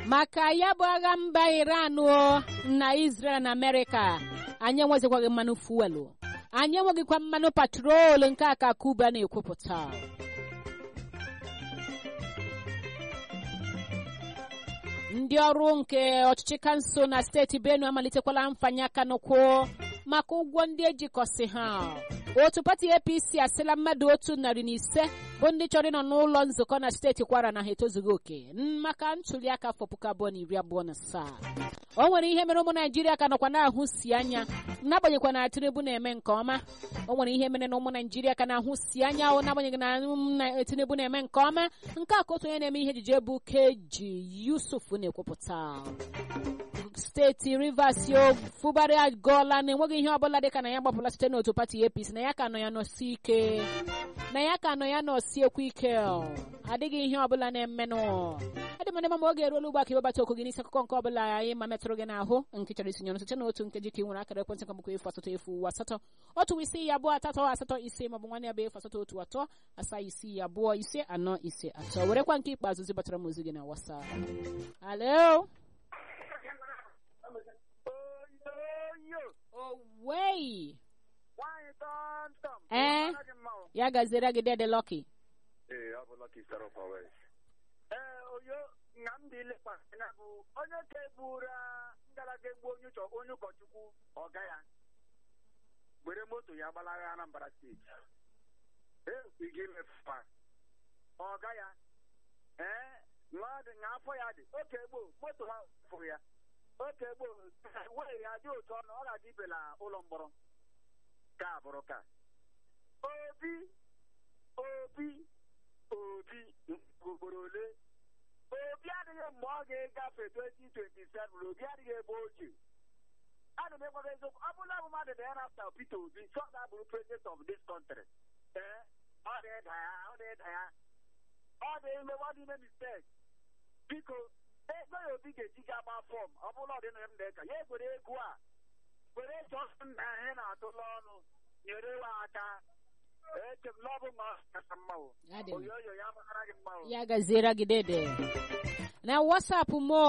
maka ya bụ agha mba iran o na israel na amerịka anyị enwezikwaghị mmanụ fuelu anyị enweghịkwa mmanụ patrol nke a ka kuba na-ekwupụta ndị ọrụ nke ọchịchị kansụl na steeti benue amalitekwala mfanye aka n'ụkwụ maka ụgwọ ndị ejikọsị ha otu pati apc asịla mmadụ otu narị na ise bụ ndị chọrọ ịnọ n'ụlọ nzukọ na steeti kwara na ha etozughị oke maka ntuli aka afọ puku abụọ na iri abụọ na asaa o nwere ihe mere ụmụ naijiria ka nọkwa na-ahụ si anya n'agbanyeghị na tinubu na-eme nke ọma o nwere ihe mere na ụmụ naijiria ka na-ahụ si anya o n'agbanyeghị na tinubu na-eme nke ọma nke a ka otu onye na-eme ihe ejije bụ keji yusuf na-ekwupụta steeti rivers yo fụbarị agụọla na enweghị ihe ọbụla dịka na ya gbapụla site n'otu pati apc na ya ka nọ ya nọsi ike na ya ka nọ ya nọsiekwu ike adịghị ihe ọbụla na-emenụ adị m ndị mama oge eruola ugbu a ka ịwebata okwu gị n'isi akụkọ nke ọbụla anyị ma metụrụ gị n'ahụ nke chọrọ isinye ọnụ site n'otu nkeji ka ị nwere akara ekwentị kọmbụkọ efu asatọ efu asatọ otu isi ya abụọ atọ asatọ ise maọbụ nwanne ya bụ efu asatọ otu atọ asaa isi ya abụọ ise anọ ise atọ werekwa nke ikpeazụ zibatara m ozi gị na whatsapp alo owei ee ya gaziere gị dede lọki ee ọ bụ lọki star of our west ee oyo nga m dị ilekwa anya bụ onye ka egbura ngalaga egbu onye ụchọ onye ụkọchukwu ọga ya were moto ya gbalaga anambra steeti ekwighị imefufa ọga ya ee nwa dị nga afọ ya dị oke gboo moto ha fụrụ ya oke gboo wee ya dị otu ọnụ ọ ga-adị ibela ụlọ mkpọrọ ka bụrụ ka obi obi obi ugboro ole obi adịghị mgbe ọ ga-egafe 2027 obi adịghị ebe oche ana m ekwago eziokwu ọ bụla bụ mmadụ dị ya nafta Peter Obi chọ ga-abụrụ president of this country ee ọ dị ịda ya ọ dị ịda ya ọ dị ime ọ dị ime mistake biko ego ya obi ga-eji ga agba fọm ọ bụla ọ dị na m na-eka ya egwere ego a were chọọ nna ihe na-atụla ọnụ nyere wa aka eche m na ọ bụ ma kacha mma o oyoyo ya mara gị mma o ya gaziere gị dede na wasapụ mo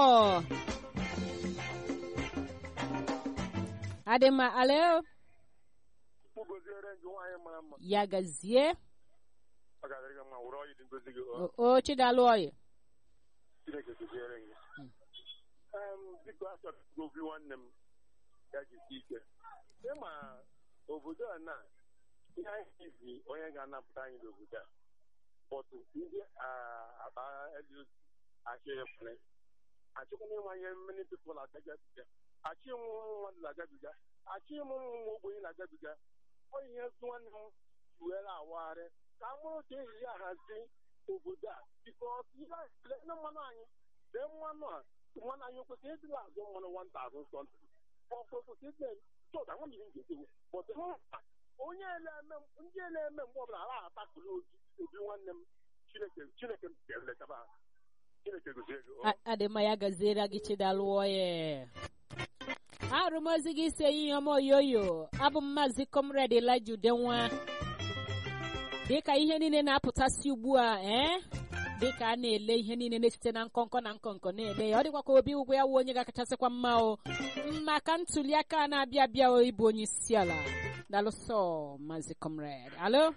adịma alo goziere gị nwaanyị mara mma ya gazie ọ ga-adịrị gị mma were ọyị dị ngozi gị o chidalụ ọyị chineke goziere gị biko achọrọ govi nwanne m ya jisi ike ịma obodo a na ihe anyị izi onye ga-anapụta anyị n'obodo a bọtụ ndị akpa achịrị achịkwana ịmanye many people agabiga achị ịmụ ụmụ mmadụ na-agabiga achị ịmụ ụmụ ogbenye na-agabiga ọ ihe ezi nwanne m were awagharị ka a mụrụ ka ehiri ahazi obodo a biko ndị mmanụ anyị dee mmanụ a mmanụ anyị kwesịrị ịdịla azụ mmanụ 1000 something ọkwesịrị ịdị chọta nwa mmiri ga-edewo bọtụ onye na-eme ndị na-eme mgbe ọbụla ala atakụrụ obi obi nwanne m chineke chineke ga-eletaba chineke gozie gị adịma ya gaziere gị chidalụ ọyị arụmozi gị ise ihe ọma oyoyo abụ m maazị comrade elija udenwa dịka ihe niile na-apụtasị ugbu a ee dịka a na-ele ihe niile na-esite na nkọnkọ na nkọnkọ na-ele ya ọ dịkwa ka obi ụgwọ ya wụ onye ga-akachasịkwa mma o maka ntuli aka na-abịa abịa o ịbụ onye isi ala dalụsọ maazị comrade alo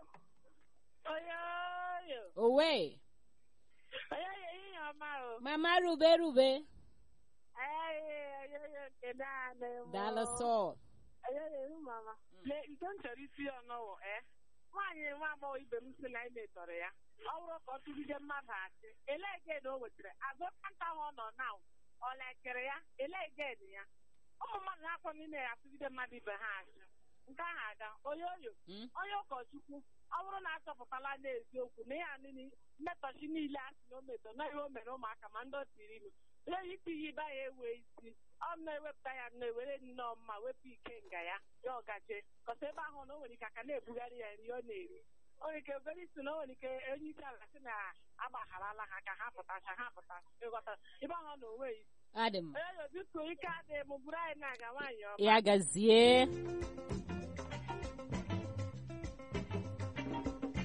owe mama rube rube dalụsọ nke m chọrọ isi ya n'ụwa nwaanyị nwa agbọghọ ibe m si na anyị metọrọ ya ọ bụrụ ka ọ tụgide mmadụ achị elee ged o wetara azụ kanta ahụ ọ nọ na ọ lekere ya elee ged ya ụmụ mmadụ na-akpọ n'ime ya atụgide mmadụ ibe ha achị nke ahụ aga onye oyo onye ụkọchukwu ọ bụrụ na achọpụtala n'eziokwu na ya mmetọchi niile a sị na o metọ na ihe o mere ụmụaka ma ndị otiri ime onye iti ihe ibe ya ewe isi ọ na-ewepụta ya na-ewere nnọọ mma wepụ ike nga ya ya ọgaje kọta ebe ahụ na o nwere ike aka na-ebugharị ya nri ọ na-eri o nwere ike obere isi na o nwere ike onye isi ala sị na agbagharala ha ka ha pụtacha ha pụta ịghọta ebe ahụ na onwe isi adị m onye yo biko ike adịghị m bụrụ anyị na-aga nwaanyị ọma ya gazie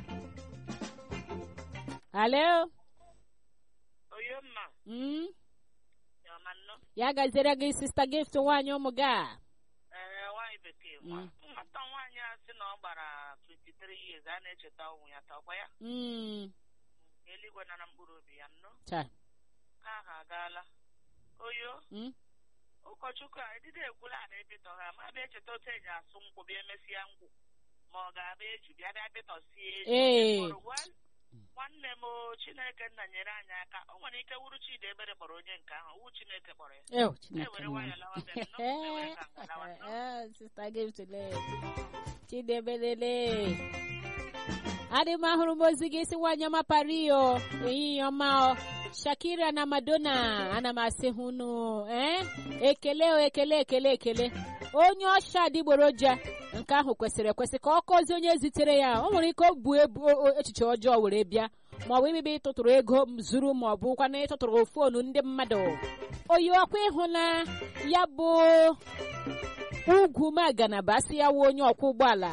alo oyomma mm? ama nnọ ya gaziere gị sista gift nwaanyị ụmụ gị a ee nwaanyị bekee Mm. nwata nwaanyị a sị na ọ gbara 23 years a na-echeta ụmụ ya takwa ya Mm, eluigwe nara mkpụrụ obi ya nnọ cha ka ahụ agaala oyo Mm, ụkọchukwu a edide ekwula na ebitọ ha ma bịa echeta otu eji asụ nkwụ bịa emesịa nkwụ ma ọ ga-abịa eju bịa bịa bịtọsie eju Ee. Kpọrọ, "Well, nwanne m o, chineke nna nyere anyị aka o nwere ike wuru chidi ebere kpọrọ onye nke ahụ wu chineke kpọrọ ya ew chineke ewere nna. nwayọ lawa bịa nnọọ, ewere ka nga lawa nnọọ. Eh, sista gift le chidebelele adị m ahụrụ m ozi gị si nwaanyị ọma pario ehihie ọma o shakira na madonna ana m asị ha unu eh? ekele o ekele ekele ekele onye ọsha adịgboroja nke ahụ kwesịrị ekwesị ka ọ kọzie onye zitere ya o nwere ike o bu ebu o- o- echiche ọjọọ were bịa ma ọ bụ ibibi ịtụtụrụ ego m zuru ma ọ bụkwa na ịtụtụrụ fonu ndị mmadụ oyi ọkwa ịhụla ya bụ ugwu maganaba asị ya wụ onye ọkwọ ụgbọala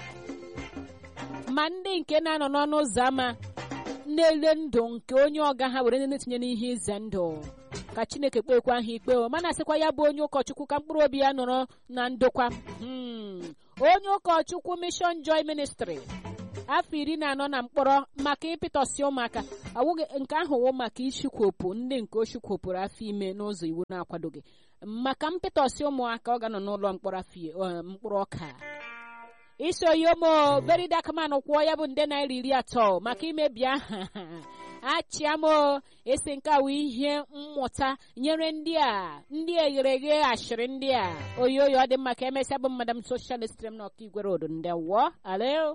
ma ndị nke na-anọ n'ọnụ ụzọ ámá na-ele ndụ nke onye ọga ha were na-etinye n'ihe ize ndụ ka chineke kpekwa ha ikpe o mana asịkwa ya bụ onye ụkọchukwu ka mkpụrụ obi ya nọrọ na ndokwa Hmm. onye ụkọchukwu mission joy ministry afọ iri na anọ na mkpọrọ maka ịpịtọsị ụmụaka awụghị nke ahụ wụ maka ichukwopụ ndị nke o chukwopụrụ afọ ime n'ụzọ iwu na-akwadoghị maka mpịtọsị ụmụaka ọ ga-anọ n'ụlọ mkpọrọ afọ i- ọ, mkpụrụ ọka isoyomo very dark man kwụọ ya bụ nde naira iri atọ maka imebi aha achịamo esi nke awụ ihe mmụta nyere ndị a ndị eghere eghe ashịrị ndị a oyoyo ọ dị mma ka emesịa bụ madam social stream na ọka igwe road ndị wụọ alo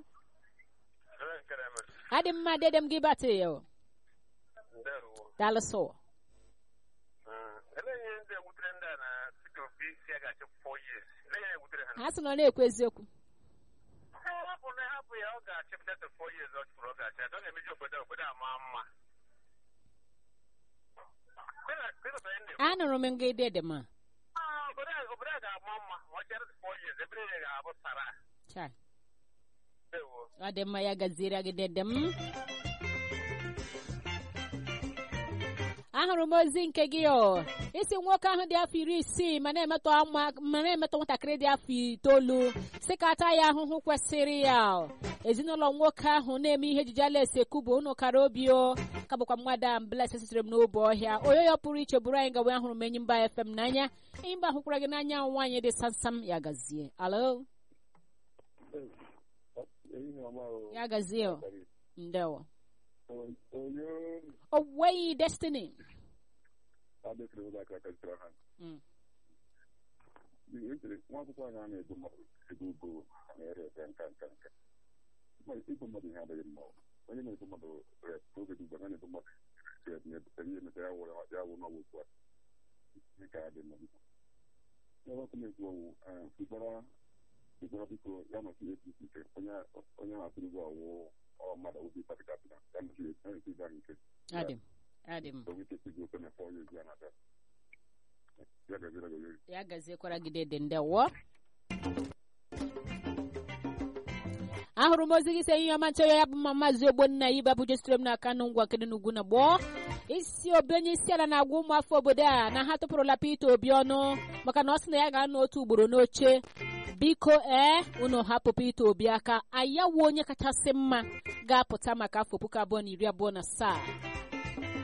adị mma dede m gị batị yo dalụsụ ha sị na ọ na-ekwu eziokwu anụrụ m nga dede ma obodo a ga-ama mma ma ọ chere four years ebe niile ga-abụ sara Chai, ewo ọ dị mma ya gaziere gị dede m ahụrụ m ozi nke gị o isi nwoke ahụ dị afọ iri isii ma na-emetọ ama- ma na-emetọ nwatakịrị dị afọ itoolu si ka ata ya ahụhụ kwesịrị ya o. ezinụlọ nwoke ahụ na-eme ihe ejije ala esekwu bụ unu kara obi o ka bụkwa mmadụ mbles sitere m n'obe ọhịa oyoyo pụrụ iche bụrụ anyị gawe ahụrụ m enyi mba fm n'anya enyi mba hụkwara gị n'anya nwaanyị dị samsam ya gazie alo ya gazie o ndewo owei destiny Mm. nwa akwụkwọ anyị a na-ebu mmadụ ebe ugo na-ere ebe nka nka nka ibu mmadụ ihe adịghị mma onye na-ebu mmadụ rep n'oge dị ugbu a na-ebu mmadụ rep na-ebutere ihe meta ya wụrụ ya wụ n'ọgwụ ugbu a ihe ka ya dị mma biko ya ọkụ na-ekwu ọwụ fụgbara fụgbara biko ya nọchi apc nke onye onye na-atụrụ ụgwọ ọwụ ọ mmadụ obi pati kapịta ya nọchi ya nọchi ịga nke adị m adị m onwe ike sigị ofe na fọ ya ezi ya na-abịa ya gazira gaziri ya gaziekwara gị dede ndewo ahụrụ m ozi gị sị ihe ọma nchọ ya bụ mma maazị ogbonna ibe bụ jesitere m n'aka nụ ngwa kedị n'ugwu na gboo isi obi onye isi ala na-agwa ụmụafọ obodo a na ha tụpụrụla Peter Obi ọnụ maka na ọ sị na ya ga-anọ otu ugboro n'oche biko ee unu hapụ Peter Obi aka ayawu onye kachasị mma ga-apụta maka afọ puku abụọ na iri abụọ na asaa